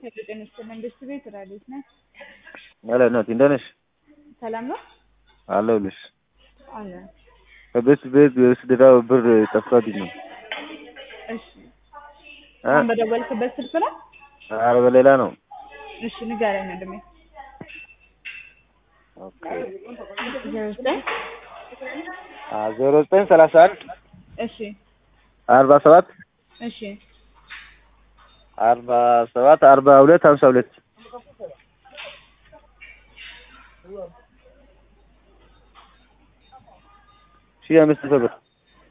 የጤንስት መንግስት ቤት ራዲት ነህ? ሄሎ እናቴ እንደት ነሽ? ሰላም ነው አለሁልሽ። አለ። ከቤት ቤት የወሰደው ብር ጠፍቶብኝ ነው። እሺ እ? አሁን በደወልክበት ስልክ ነው? ኧረ በሌላ ነው። እሺ ንገረኝ ወንድሜ። ኦኬ ዜሮ ዘጠኝ አ ዜሮ ዘጠኝ ሰላሳ አንድ እሺ አርባ ሰባት እሺ አርባ ሰባት አርባ ሁለት ሀምሳ ሁለት ሺህ አምስት መቶ ብር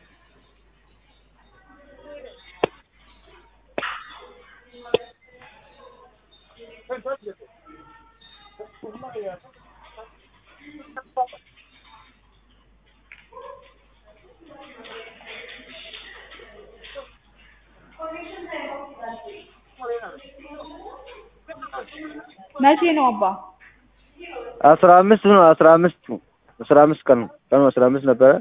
መቼ ነው አባ? አስራ አምስት ነው አስራ አምስት አስራ አምስት ቀን ነው ቀኑ አስራ አምስት ነበረ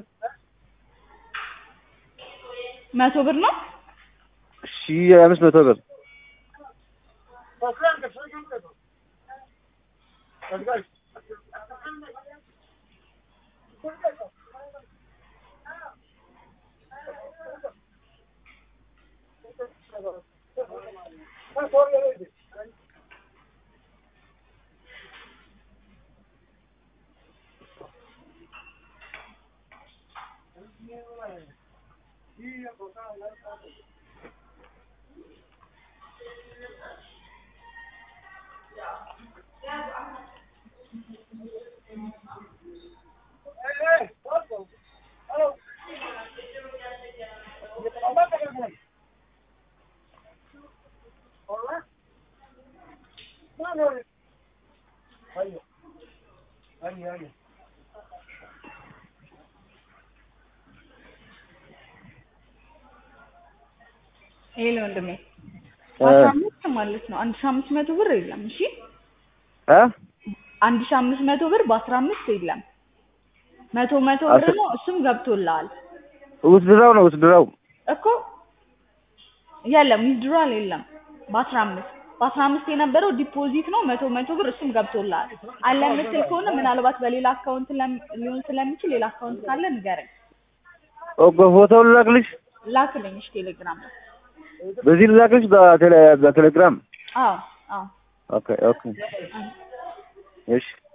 መቶ ብር ነው? ሺህ አምስት መቶ ብር ሄሎ ወንድሜ እ? አስራ አምስት ማለት ነው። አንድ ሺህ አምስት መቶ ብር የለም። እሺ እ? አንድ ሺህ አምስት መቶ ብር በአስራ አምስት የለም። መቶ መቶ ብር አስር- ነው። እሱም ገብቶልሃል ውስድራው ነው ውስድራው እኮ የለም ዊዝድሮዋል የለም። በአስራ አምስት በአስራ አምስት የነበረው ዲፖዚት ነው መቶ መቶ ብር እሱም ገብቶልሃል። አለ የምትል ከሆነ ምናልባት በሌላ አካውንት ለም- ሊሆን ስለሚችል ሌላ አካውንት ካለ ንገረኝ፣ ኦኬ ፎቶውን ልላክልሽ ላክልኝ። እሺ ቴሌግራም ላይ በዚህ ልላክልሽ በቴሌ በቴሌግራም አዎ አዎ ኦኬ ኦኬ እሺ